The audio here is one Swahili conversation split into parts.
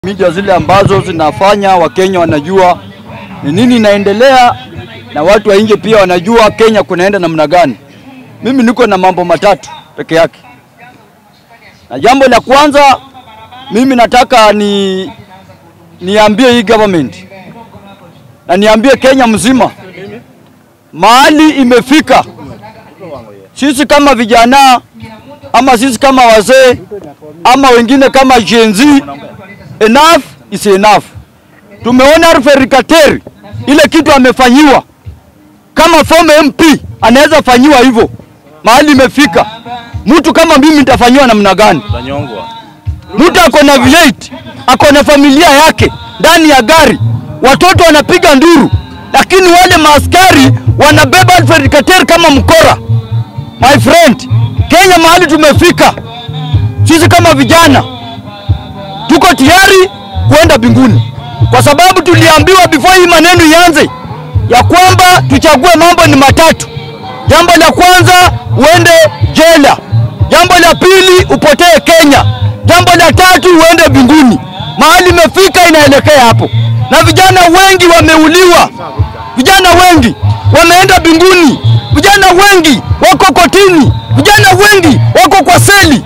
Media zile ambazo zinafanya Wakenya wanajua ni nini inaendelea na watu wa nje pia wanajua Kenya kunaenda namna gani. Mimi niko na mambo matatu peke yake, na jambo la kwanza mimi nataka ni niambie hii government na niambie Kenya mzima mahali imefika. Sisi kama vijana ama sisi kama wazee ama wengine kama Gen Z, enough is enough. Tumeona Alfred Kateri ile kitu amefanyiwa, kama former MP anaweza fanyiwa hivyo, mahali imefika. Mtu kama mimi nitafanyiwa namna gani? Utanyongwa. Mtu ako na V8 ako na familia yake ndani ya gari, watoto wanapiga nduru, lakini wale maaskari wanabeba Alfred Kateri kama mkora. My friend, Kenya mahali tumefika, sisi kama vijana tuko tayari kuenda mbinguni, kwa sababu tuliambiwa before hii maneno ianze ya kwamba tuchague mambo ni matatu. Jambo la kwanza uende jela, jambo la pili upotee Kenya, jambo la tatu uende mbinguni. Mahali imefika inaelekea hapo, na vijana wengi wameuliwa, vijana wengi wameenda mbinguni, vijana wengi wako kotini, vijana wengi wako kwa seli.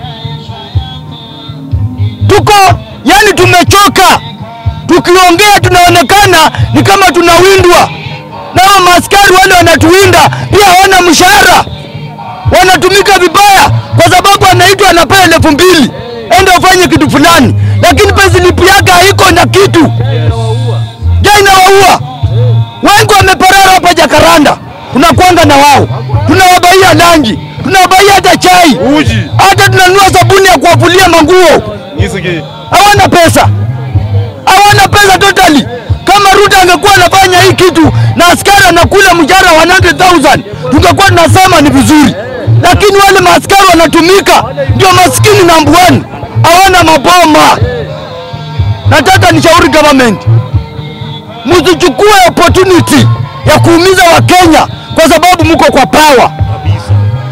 Tuko yani, tumechoka. Tukiongea tunaonekana ni kama tunawindwa, na hao maaskari wale wanatuwinda pia hawana mshahara, wanatumika vibaya, kwa sababu anaitwa anapewa elfu mbili enda ufanye kitu fulani, lakini payslip yake haiko na kitu. Je, inawaua wengi wameparara hapa Jakaranda, tunakwanga na wao, tunawabaia langi, tunawabaia hata chai, Uji. hata tunanunua sabuni ya kuwafulia manguo. Nisiki. Hawana pesa, hawana pesa totally. Kama Ruto angekuwa anafanya hii kitu na askari anakula mshahara wa 100,000 tungekuwa tunasema ni vizuri, lakini wale maaskari wanatumika, ndio maskini number one, hawana maboma. Nataka nishauri government msichukue opportunity ya kuumiza Wakenya kwa sababu mko kwa power. Kabisa.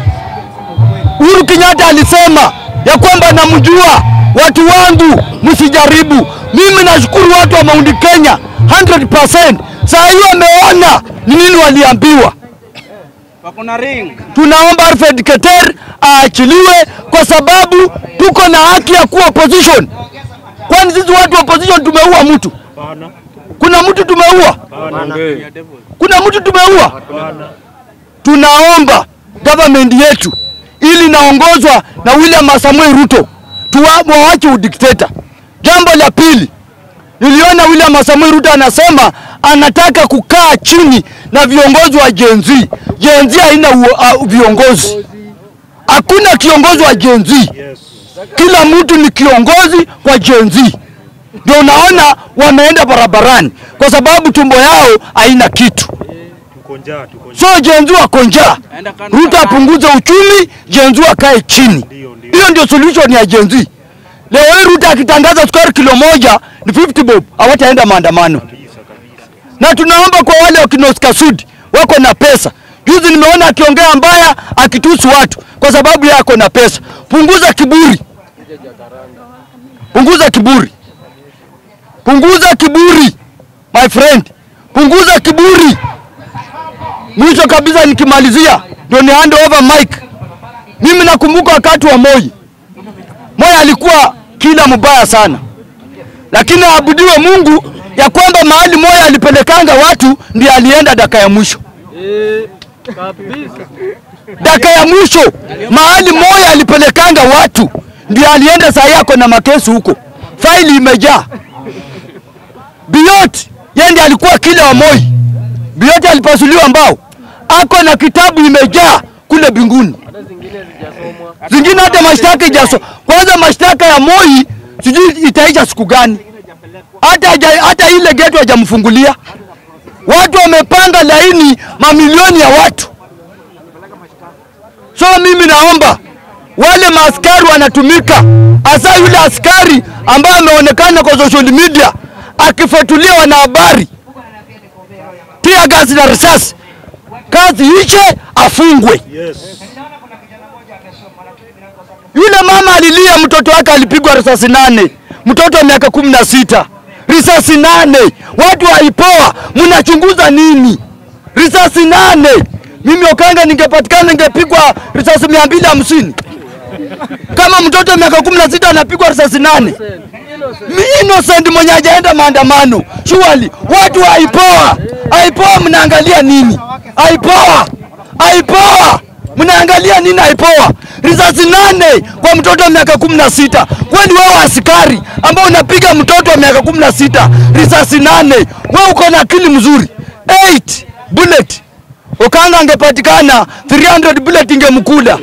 Uhuru Kenyatta alisema ya kwamba namjua watu wangu, msijaribu. Mimi nashukuru watu wa Mount Kenya 100%. Saa hiyo wameona ni nini waliambiwa. Wako na ring. Tunaomba Alfred Keter aachiliwe kwa sababu tuko na haki ya kuwa opposition. Kwani sisi watu wa opposition tumeua mtu? Hapana. Kuna mtu tumeua? Hapana. Kuna mtu tumeua? Hapana. tunaomba government yetu ili inaongozwa na William Samuel Ruto tuwa- waache udikteta. Jambo la pili, niliona William Samuel Ruto anasema anataka kukaa chini na viongozi wa Gen Z. Gen Z haina uo- uh, viongozi, hakuna kiongozi wa Gen Z. Yes. Kila mtu ni kiongozi kwa Gen Z. Ndio unaona wameenda barabarani kwa sababu tumbo yao haina kitu. Tuko njaa, tuko njaa. So Gen Z wako njaa, Enda kando Ruto na- apunguze uchumi, Gen Z akae chini. Ndio, ndio. Hiyo ndio solution ya Gen Z. Leo hii Ruto akitangaza sukari kilo moja ni 50 bob, hawataenda maandamano. Kabisa, kabisa. Na tunaomba kwa wale wakina Oscar Sudi wako na pesa. Juzi nimeona akiongea mbaya akitusi watu kwa sababu yeye ako na pesa. Punguza kiburi, punguza kiburi, punguza kiburi my friend, punguza kiburi. Mwisho kabisa nikimalizia, ndio ni hand over mic. Mimi nakumbuka wakati wa Moi. Moi alikuwa kila mbaya sana, lakini aabudiwe Mungu ya kwamba mahali Moi alipelekanga watu ndiye alienda daka ya mwisho. Daka ya mwisho mahali Moi alipelekanga watu ndiye alienda, saa yako na makesi huko, faili imejaa. Biot yeye ndiye alikuwa kila wa Moi. Biot alipasuliwa mbao, ako na kitabu imejaa kule binguni zingine hata mashtaka ijaso. Kwanza mashtaka ya Moi sijui itaisha siku gani, hata haja- hata ile geto hajamfungulia. Watu wamepanga laini, mamilioni ya watu. So mimi naomba wale maaskari wanatumika, hasa yule askari ambaye ameonekana kwa social media akifuatulia wanahabari, tia gasi na risasi, kazi ishe, afungwe. Yes. Yule mama alilia, mtoto wake alipigwa risasi nane. mtoto wa miaka kumi na sita risasi nane, watu waipoa, mnachunguza nini? Risasi nane. Mimi Okanga ningepatikana ningepigwa risasi mia mbili hamsini kama mtoto wa miaka kumi na sita anapigwa risasi nane. Mi innocent mwenye hajaenda maandamano. Surely watu wa aipoa, aipoa mnaangalia nini? Aipoa, aipoa mnaangalia nini? Aipoa risasi nane kwa mtoto wa miaka kumi na sita. Kwani wewe askari ambao unapiga mtoto wa miaka kumi na sita risasi nane, wewe uko na akili mzuri? 8 bullet Okanga angepatikana 300 bullet ingemkula.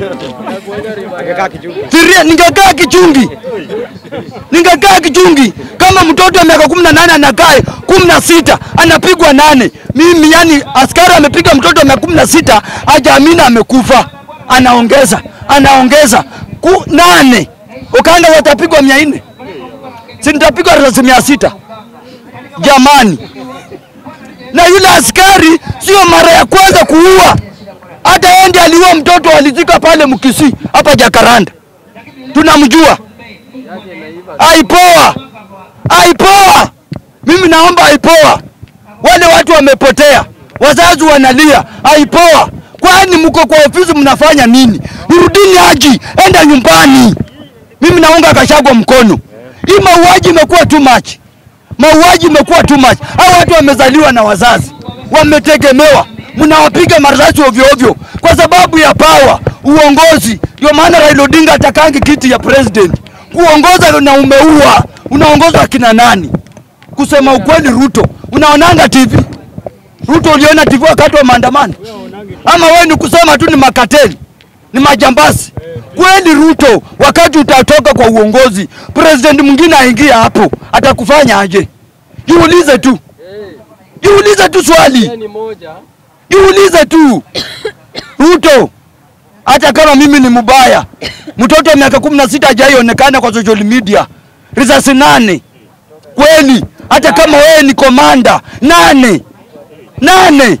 Three- Ningekaa kichungi, ningekaa kichungi kama mtoto wa miaka kumi na nane anakaa kumi na sita anapigwa nane. Mimi yani, askari amepiga mtoto wa miaka kumi na sita hajaamini amekufa, anaongeza anaongeza ku nane. Okanga watapigwa mia nne, si nitapigwa risasi mia sita jamani na yule askari sio mara ya kwanza kuua. Hata yeye ndiye aliua mtoto alizika pale Mkisi hapa Jakaranda, tunamjua. Aipoa, aipoa, mimi naomba aipoa. Wale watu wamepotea, wazazi wanalia, aipoa. Kwani mko kwa ofisi mnafanya nini? Rudini Haji, enda nyumbani. Mimi naunga Gachagua mkono. Hii mauaji imekuwa too much mauaji imekuwa too much. Hao watu wamezaliwa na wazazi, wametegemewa, mnawapiga marisasi ovyo ovyo kwa sababu ya pawa, uongozi. Ndio maana Raila Odinga atakangi kiti ya president, kuongoza na umeua. Unaongoza kina nani? Kusema ukweli, Ruto unaonanga TV? Ruto uliona TV wakati wa maandamano? Ama wewe ni kusema tu ni makateli, ni majambazi? Kweli Ruto, wakati utatoka kwa uongozi, president mwingine aingia hapo, atakufanya aje? Jiulize tu, jiulize tu swali, jiulize tu. Ruto, hata kama mimi ni mbaya, mtoto wa miaka kumi na sita hajaionekana kwa social media, risasi nane kweli. Hata kama wewe ni komanda nane nane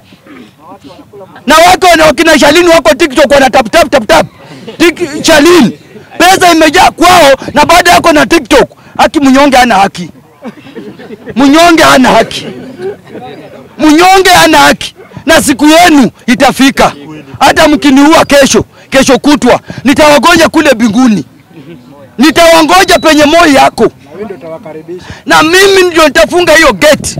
na wako na wakina Shalini wako TikTok wana tap tap tap tap Tik, Shalini pesa imejaa kwao, na baada yako na TikTok. Haki mnyonge hana haki, mnyonge hana haki, mnyonge hana haki, na siku yenu itafika. Hata mkiniua kesho, kesho kutwa, nitawagonja kule binguni, nitawangoja penye moyo yako, na mimi ndio nitafunga hiyo gate.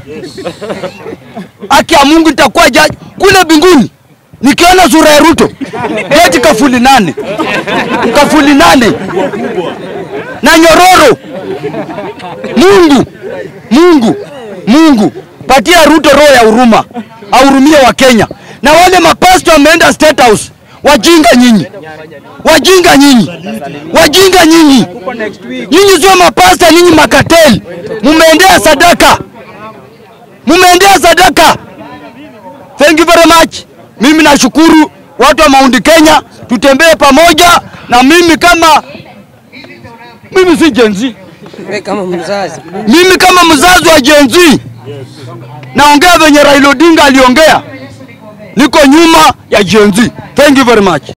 Haki ya Mungu nitakuwa jaji kule binguni. Nikiona sura ya Ruto geti kafuli nane, kafuli nane na nyororo. Mungu, Mungu, Mungu, patia Ruto roho ya huruma, ahurumie wa Kenya. Na wale mapasto wameenda State House, wajinga nyinyi, wajinga nyinyi, wajinga nyinyi, nyinyi sio mapasta, nyinyi makateli, mumeendea sadaka, mumeendea sadaka. Thank you very much. Mimi nashukuru watu wa Mount Kenya, tutembee pamoja na mimi kama mimi si Gen Z. Wewe kama mzazi Mimi kama mzazi wa Gen Z naongea venye Raila Odinga aliongea, niko nyuma ya Gen Z. Thank you very much.